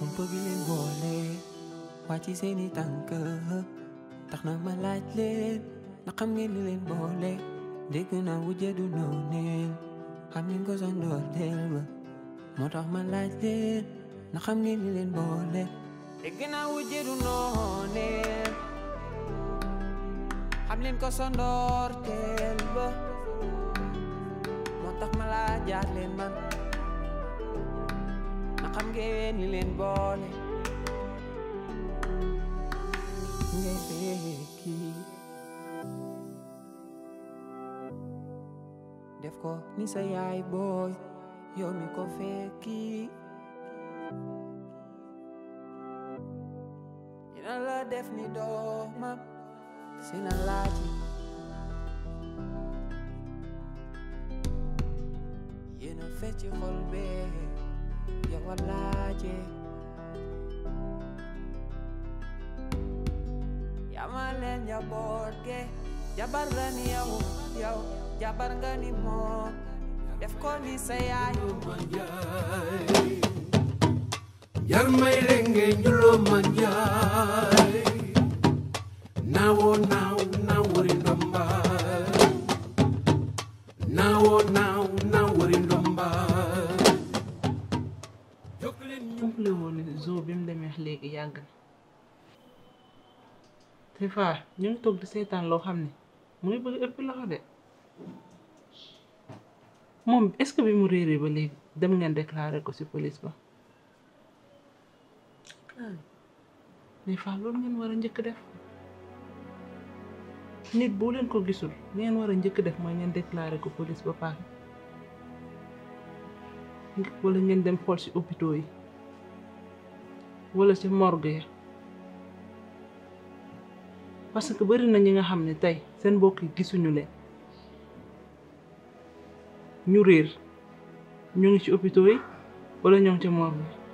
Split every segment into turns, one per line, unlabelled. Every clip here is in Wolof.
kumpa bi leen boole wàcc seeni tànk tax na ma laaj leen na xam ngeen li leen boole dégg naa wujje du nooneel xam ngeen ko sa ndoorteel ba moo tax ma laaj leen na xam ngeen li leen boole dégg naa wujje du nooneel xam leen ko sa ndoorteel ba moo tax ma laajaat leen man na xam ngeen li leen boole ngay fekki def ko ni sa yaay booy yow mi ko fekki dina la def ni doomam si na laaji yéena fecci xol bee yow a laaje yamal leen njaboot ge jabar nga ni yow yow jabar nga ni moom def ko ni sa yaay
jar may lenge njulo manjay nawo naw nawori ndomba nawo naw nawori ndomba
umpale woon ne zoo bi mu demee léegi yàgg na te faa ñu ngi toog di seetaan loo xam ne mu ngi bëgg ëpp loxo de moom est-ce que bi mu réeree ba léegi dem ngeen déclarer ko ci police ba mais faa loolu ngeen war a njëkk def nit boo leen ko gisul li ngeen war a njëkk def mooy ngeen déclarer ko police ba pare wala ngeen dem xool ci hôpitaux yi wala ci morgue ya parce que bari na ñi nga xam ne tey seen mbokk yi gisuñu leen ñu réer ñu ngi ci hôpitaux yi wala ñoo ngi ci morgue yi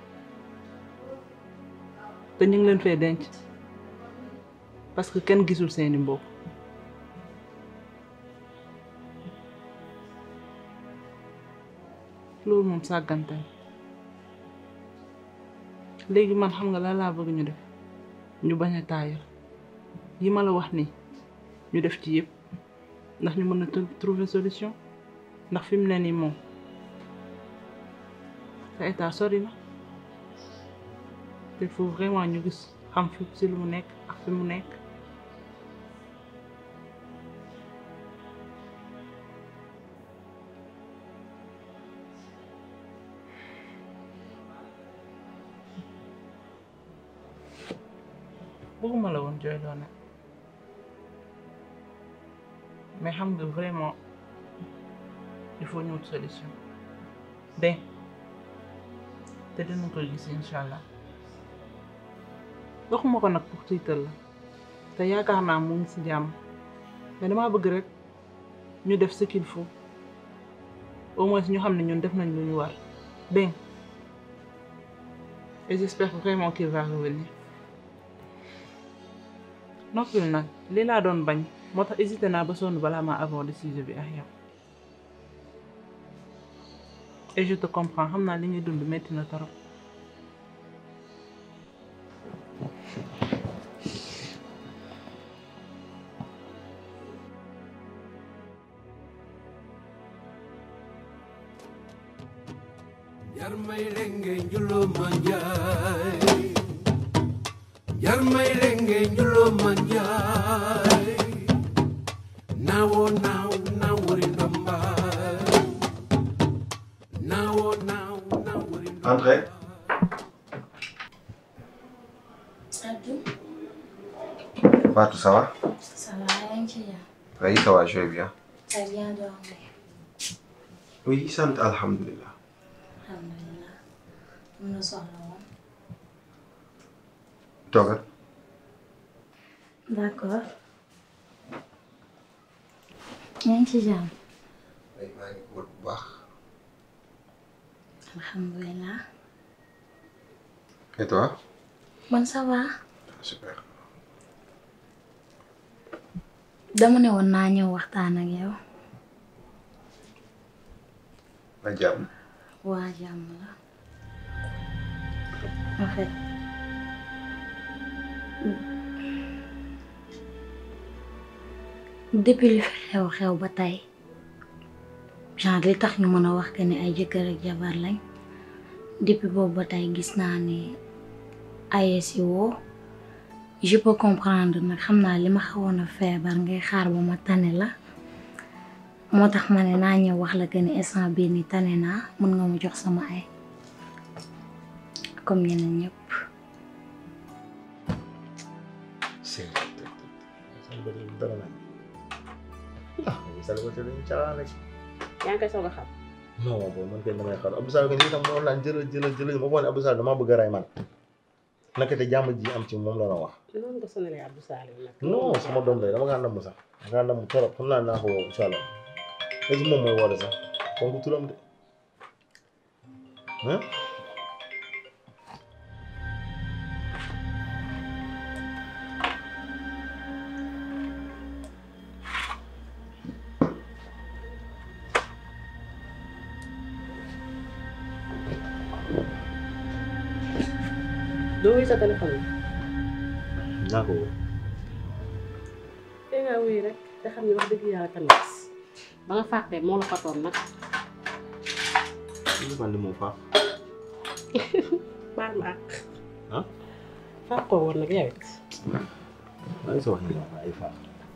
te ñu ngi leen fee denc parce que kenn gisul seeni mbokk loolu moom sàggante léegi man xam nga la laa bëgg ñu def ñu bañ a taayal yi ma la wax nii ñu def ci yëpp ndax ñu mën a trouver solution ndax fi mu ne nii moom sa état sori na il faut vraiment ñu gis xam fi si lu mu nekk ak fi mu nekk bëgguma la woon jooyloo nag mais xam nga vraiment il faut ñu wut solution de te dinañ koy gis incha allah waxuma ko nag pour tiital la te yaakaar naa mu ngi si jàmm mais damaa bëgg rek ñu def ce qu'il faut au moins ñu xam ne ñun def nañ lu ñu war dégg et j'espère vraiment qu'il va revenir noppil nag lii laa doon bañ moo tax hésité naa ba sonn balaa maa aborder sujet bi ak yow et je te comprends xam naa li ñuy dund metti na torop
jar may lenge njulo manjay jar may lenge njulo manjay nawo naw nawori ndomba nawo naw nawori ndomba
Entrez.
Abdou,
Fatou, ça va
ça va, yaa ngi ci jàmm.
Oui, ça va, je vais bien.
T'as bien dormi?
Oui, sant alhamdulilah.
Alhamdulillah. Mun na soxla woon.
Toogal.
D'accord. yaa ngi ci jàmm.
Oui, maa ngi wut bu baax.
Alhamdulillah.
Et toi
Man ça va.
Super.
Dama ne woon naa ñëw waxtaan ak yow.
Na jàmm.
Waa jàmm la. en fait depuis li fi xew xew ba tey genre li tax ñu mën a wax que ni ay jëkkër ak jabar lañ depuis boobu ba tey gis naa ni aye si woo je peux comprendre nag xam naa li ma xawoon a feebar ngay xaar ba ma tane la moo tax ma ne naa ñëw wax la que ni instant bii ni tane naa mën nga ma jox sama ay comme ñeneen ñëpp
célibataire dara nag ah célibataire dañu caaxaan rek
yaa ngi koy soog a xam
non boobu man kay damay xaar Abdou Sall lii tam noonu laan jëlal jëlal jëlal ma foog ne Abdou Sall damaa bëgg a rey man naka te jàmm ji am ci moom la la wax
noonu nga sonalee Abdou Salim nag
non sama doom day dama ngaa namm sax dama ngaa namm trop xam naa naa ko woo incha allah est-ce que moom mooy woote sax kon ku turam de ah
doo wuy sa téléphone bi
naa ko woo
te nga wuy rek te xam ne wax dëgg yàlla tamit ba nga fàqee moo la fatoon nag
li man li moom faax
baal ma àq
ah
fàqoo woon nag yow it
maa ngi sa wax ni ay faax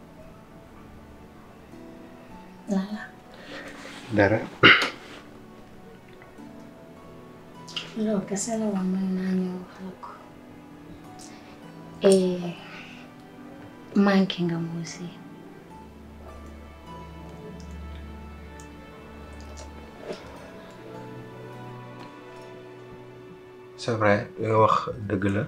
lala
dara
loolu kese la woon mën naa ñëw wax la ko et manqué nga ma aussi
c'est vrai li nga wax dëgg la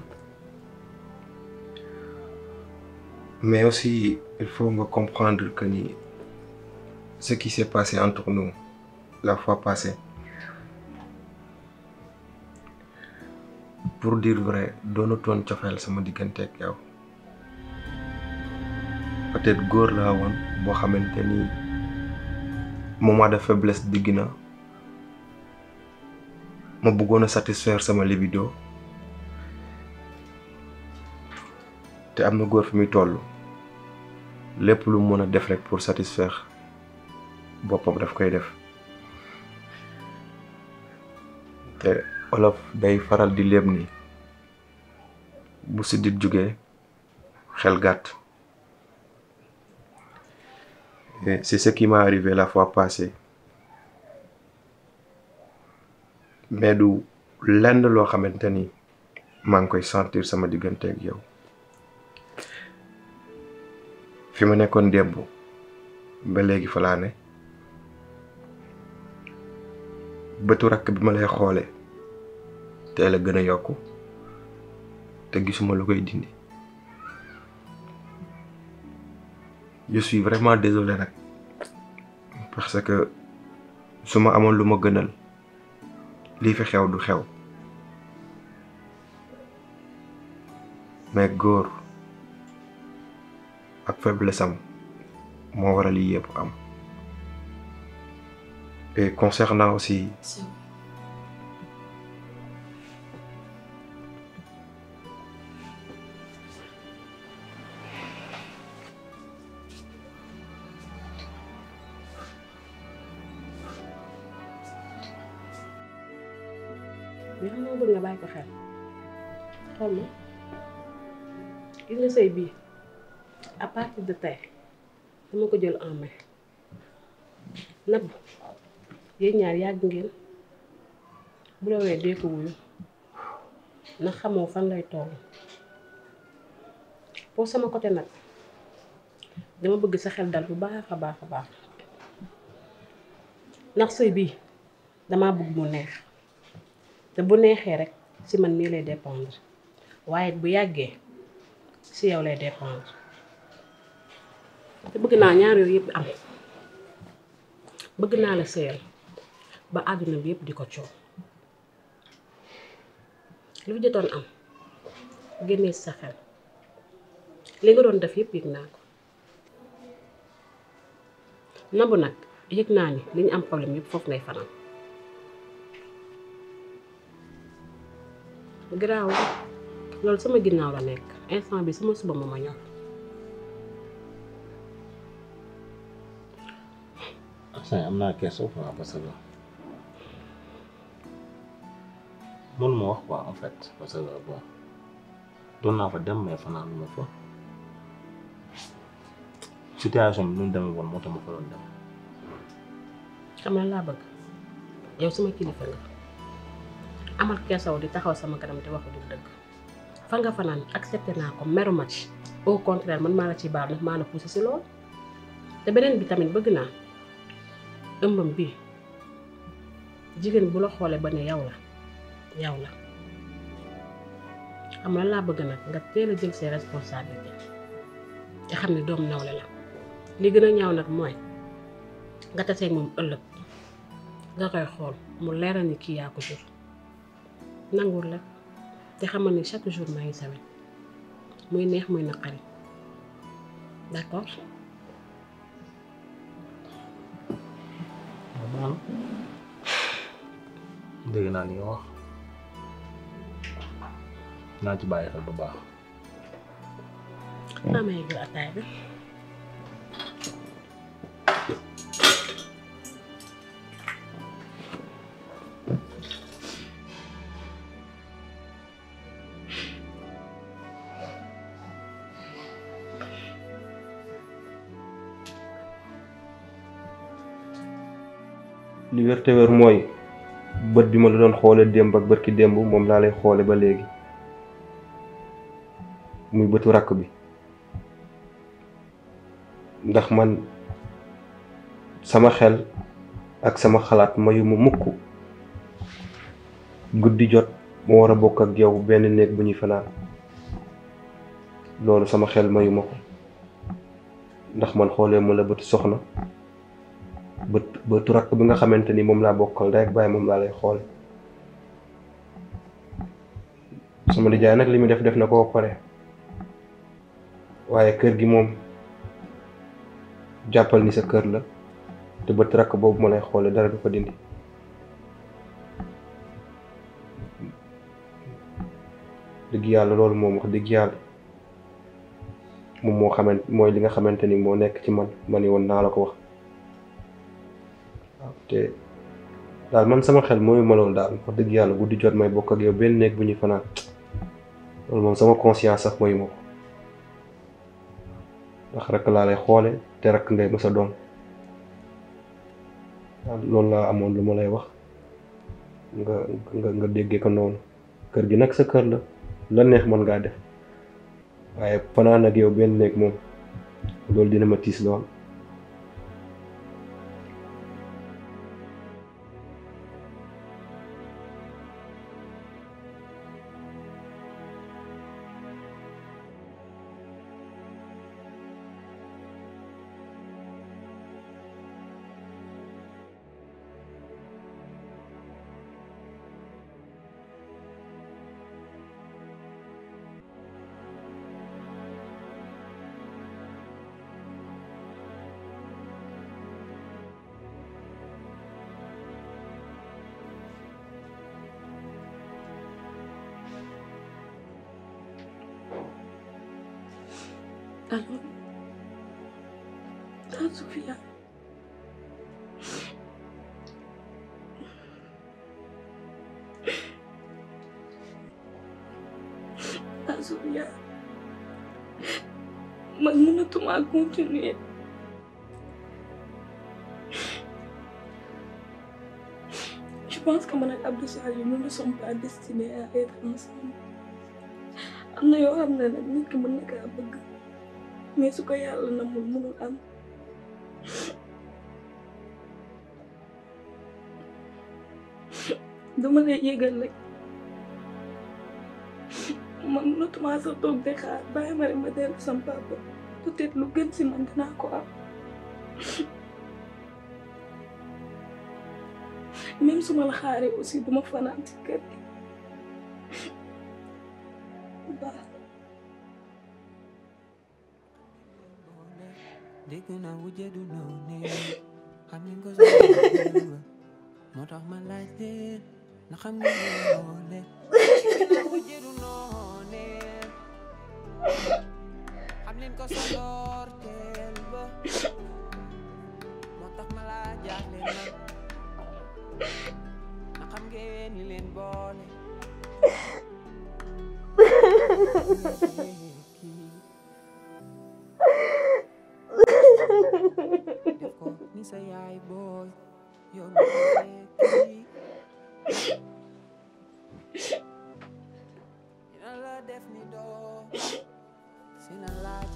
mais aussi il faut nga comprendre que ni ce qui s'est passé entre nous la fois passée pour dire vrai doonutoon cofeel sama diggante ak yow peut-être góor laa woon boo xamante ni moment de faiblesse digg na ma bëggoon a satisfaire sama libido te am na góor fi muy toll lépp lu mën a def rek pour satisfaire boppam daf koy def te olof day faral di léeb ni bu siddit jógee xel gàtt et c'est ce qui m'est arrivé la fois passée mais du lenn loo xamante ni maa ngi koy sentir sama diggante ak yow fi ma nekkoon démb ba léegi fa laa ne bëtu rakk bi ma lay xoole te la gën a yokku te gisuma lu koy dindi je suis vraiment désolé nag parce que su ma amoon lu ma gënal lii fi xew du xew mais góor ak faiblesse am moo waral lii yëpp am et concernant aussi
mais xam nga bëgg nga bàyyi ko xel xool ma gis nga sëy bii à partir de tey dama ko jël en main nabb yéen ñaar yàgg ngeen bu la wee dee ko wuyu ndax xamoo fan lay toll pour sama côté nag dama bëgg sa xel dal bu baax a baax a baax ndax sëy bii damaa bëgg mu neex te bu neexee rek ci man mii lay dépendre waaye bu yàggee ci yow lay dépendre te bëgg naa ñaar yooyu yëpp am bëgg naa la sëyal ba àdduna bi yëpp di ko coow lu fi jotoon am génnee ci sa xel li nga doon def yëpp yëg naa ko nabu nag yëg naa ni li ñu am problème yëpp foofu ngay fanaan
garaaw loolu sama ginnaaw la nekk instant bi sama suba ma ma ñor
instant am naa kersa quoi parce que mun ma wax quoi en fait parce que bon doon naa fa dem mais fanaan ma fa situation bi nu mu demee woon moo tax ma fa doon dem
xam nga laa bëgg yow sama kilifa nga amal kersaw di taxaw sama kanam di wax du dëgg fa nga fanaan accepté naa ko meru ma ci au contraire man maa la ci baal ndax maa la poussé si lool te beneen bi tamit bëgg naa ëmbam bi jigéen bu la xoolee ba ne yow la yow la xam nga laa bëgg nag nga teel a jël ses responsabilités te xam ne doom nawle la li gën a ñaaw nag mooy nga taseeg moom ëllëg nga koy xool mu leeral ni kii yaa ko jur nanguwul la te xamal ni chaque jour maa ngi sawet muy neex muy naqari d'accord
man dégg naa li nga wax naa ci bàyyi xel bu baax
naa may jël ataay bi
li wér te wér mooy bët bi ma la doon xoole démb ak bërki démb moom laa lay xoole ba léegi muy bëtu rakk bi ndax man sama xel ak sama xalaat mayu ma mukk guddi jot ma war a bokk ak yow benn néeg bu ñuy fanaan loolu sama xel mayu ma ko ndax man xoolee ma la bëtu soxna bët bëtu rakk bi nga xamante ni moom laa bokkal rek bàyyi moom laa lay xoole sama nijaay nag li mu def def na ko pare waaye kër gi moom jàppal ni sa kër la te bët rakk boobu ma lay xoole dara du ko dindi dëgg yàlla loolu moom wax dëgg yàlla moom moo xamante mooy li nga xamante ni moo nekk ci man ma ni woon naa la ko wax waaw te daal man sama xel mooy ma loolu daal wax dëgg yàlla guddi jot may bokk ak yow benn néeg bu ñuy fanaan loolu moom sama conscience sax mooy ma ko ndax rek laa lay xoole te rek ngay mës a doon waaw loolu laa amoon lu ma lay wax nga nga nga déggee ko noonu kër gi nag sa kër la la neex mën ngaa def waaye fanaan ak yow benn néeg moom loolu dina ma tiis lool
Allô Ah, Sophia. Ah, Sophia. Man mënatuma continuer. Je pense que man ak Abdou Salim nous ne sommes pas destinés à être ensemble. am na yoo xam ne nag nit ki mën na kaa bëgg mais su ko yàlla namul mënul am dama lay yëgal rek man mënatuma sa toog de xaar bàyyi ma rek ma dellu sam papa peut-être lu gën si man dinaa ko am même su ma la xaaree aussi duma fanaan ci kër gi baax
dégg naa wujje du noone xam ngeen ko soxla moo tax ma laaj leen na xam ngeen ne boole wujjedu nooneen xam leen ko sa ndorteel ba moo tax ma laa jaaxle nag na xam ngeen li leen boole def ko ni sa yaay booy yow mi ko tekki dina la def ni doo sina laaj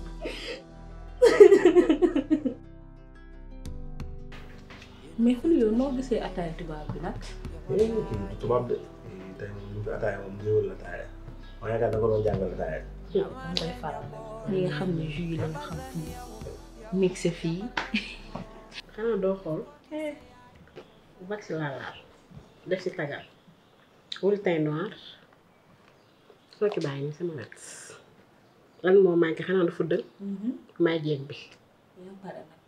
mais xul yow noo gisee ataaya tubaab bi nag
tubaab de tey moom ñu fi ataaya moom ñëwal la ataaya ma yaakaar da ko doon jàngal ataaya
waaw dama koy faral ñi nga xam ne jus yi la ñu xam fii mixé fii
xanaa doo xool wax laa laal def si tagal wul teint noir soo ci bàyyi ni sama wet lan moo manqué xanaa du fuddal maay jéeg bi
yow pare nag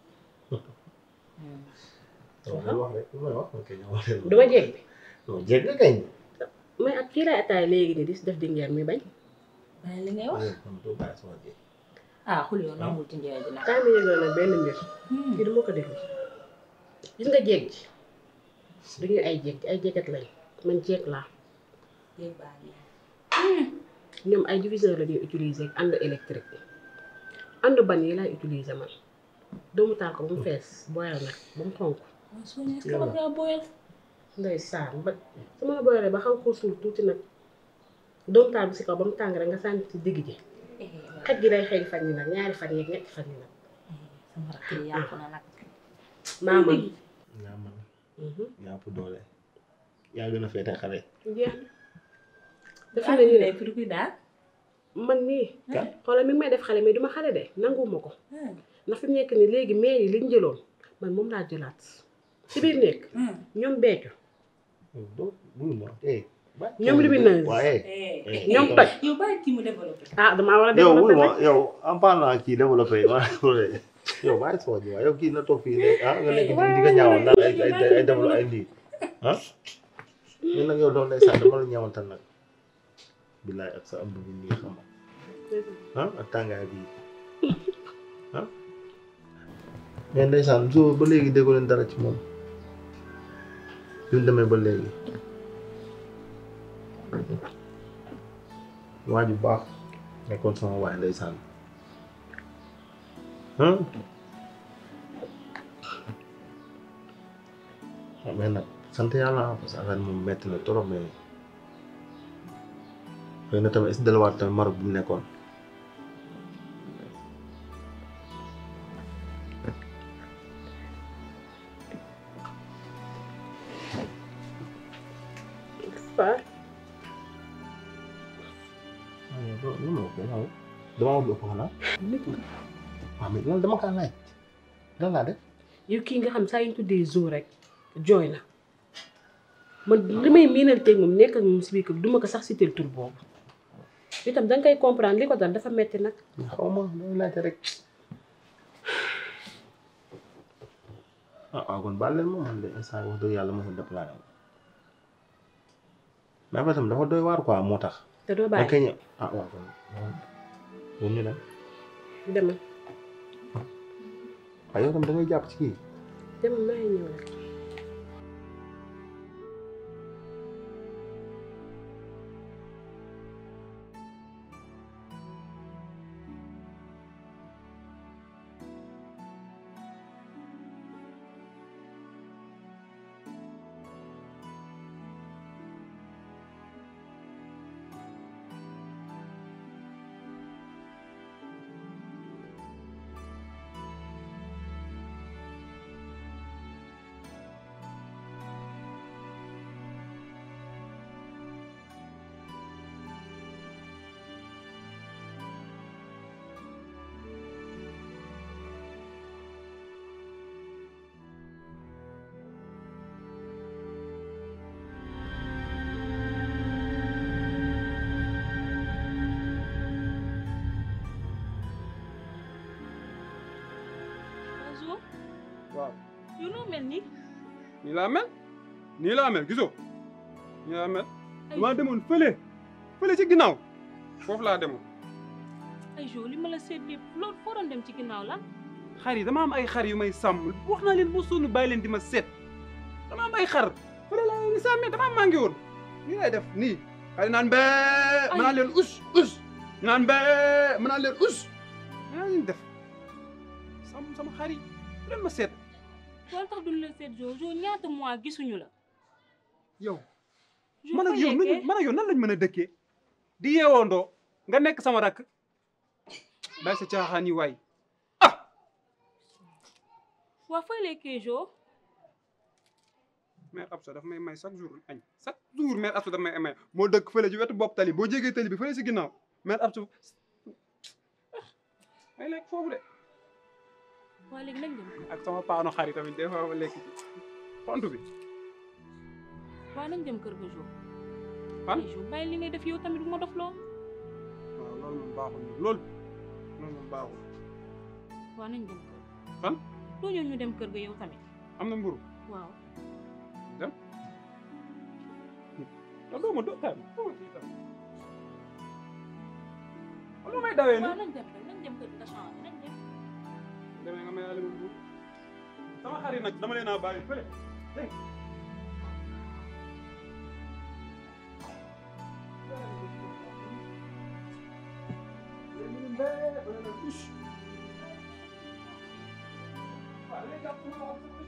waaw wax rek lu may wax ok ñoo wax leen
duma jéeg bi
non jéeg nga kañ
may ak kii lay ataay léegi ni di si def di ngeer mi bañ
bàyyi li ngay wax
kon doo bàyyi sama jéeg
ah xul yow nangul ci njaay ji nag
kaay ma yëgal nag benn mbir kii du ma ko déglu gis nga jéeg ji duñu ay jéeg ay jéegat lañ man jéeg laa
jéeg baa ngi
ñoom ay diviseur la ñuy utiliser ak ànd électrique ànd ban yi laay utiliser man doomu taal ko ba mu fees boyal nag ba mu xonk
waaw soo ñëwee kala ngaa boyal
ndeysaan ba su ma la boyalee ba xaw ko suul tuuti nag doomu taal bi si kaw ba mu tàng rek nga sànni ci digg ji xet gi day xëy fan yi nag ñaari fan yeeg ñetti fan yi nag
sama rakk yi yàqu na nag
maa man
yaa man yaa ëpp doole yaa gën a féete xale
jeex na dafa ne nii
lay pour kuy daal
man nii xoolal mi ngi may def xale mais duma xale de nanguwuma ko ndax fi mu nekk nii léegi maire yi liñ jëloon man moom laa jëlaat si biir nekk ñoom beccu
doo bul ma eh
ñoom lumineuse
waaye
ñoom toj
yow bàyyi kii mu développé
ah damaa war a
yow
développé
bul ma
nag
yow en parlant kii développé ma yow bàyyi soo ji waaye yow kii na toog fii ne ah nga nekk di di nga ñaawal naan ay ay ay développé ay lii ah ñun nag yow doon lay sànni dama la ñaawantal nag billaay ak sa ëmb bi nii xam ah ak tàngaay bi ah mais ndeysaan so ba léegi déggu leen dara ci moom bi mu demee ba léegi waa ju baax nekkoon sama waay ndeysaan ah mais nag sant yàlla parce que affaire moom metti na trop mais xëy na tamit est-ce que delluwaat tamit Maroc bu mu nekkoon
Faa
lu ma ko yow dama wut ëpp xanaa waaw mais lan dama kaa laaj lan laa def
yow kii nga xam saa yu ñu tuddee jour rek jooy na man li may miinanteeg moom nekk ak moom si biir kër duma ko sax si tur boobu itam danga koy comprendre li ko dal dafa metti nag
xaw ma damay laajte rek ah waaw kon baal leen ma man de instant wax dëgg yàlla mosul déplané wu mais après tam dafa doy waar quoi moo tax.
te doo
da
bàyyi
koy ñëw ah waaw kon ñun ñu dem
demal
waaye yow tam da ngay jàpp ci kii.
demal maa ngi ñëw rek
Oiseau
waaw
yow noo mel nii
nii laa mel nii laa mel gisoo nii laa mel damaa demoon fële fële ci ginnaaw foofu laa demoon
ay jo li ma la seet lépp loolu foo doon dem ci ginnaaw la
xar yi dama am ay xar yu may sàmm wax naa leen bu sonn bàyyi leen di ma seet dama am ay xar fële laa leen di sàmmee dama manqué woon nii lay def nii xar yi naan bee ma naan leen us us ñu naan bee ma naan leen us yaa leen def sàmm sama xar yi bu leen ma seet
loolu tax duñ la seet jo jo ñaata mois gisuñu la
yow
Jo,
man ak
foo
yow
nekkee?
nuñu man ak yow nan lañ mën a dëkkee di yeewoondoo nga nekk sama rakk bàyyi sa caaxaan yi waay
waa fooy lekkee jo
mère Absa daf may may chaque jour añ chaque jour mère Absa daf may may moo dëkk fële ci wetu bopp tali boo jégee tali bi fële si ginnaaw mère Absa may lekk foofu de
waa léegi nañ dem
ak sama paano xar yi tamit des fois ma lekk ci xont bi
waa nañ dem kër ga jo
fan
ay jo bàyyi li ngay def yow tamit bu ma dof loo
waaw loolu moom baaxul moom loolu loolu moom baaxul
waa nañ dem kër
fan
doo ñëw ñu dem kër ga yow tamit
am na mburu
waaw
dem da doo ma do tam doo ma kii tam lu may dawee ni
waaw nañ dem rek nañ dem kër ga changé nañ dem
demee nga may yàlla ma mburu sama xar yi nag dama leen a bàyyi fële dégg nga Waaw, léegi jàpp sama loxo.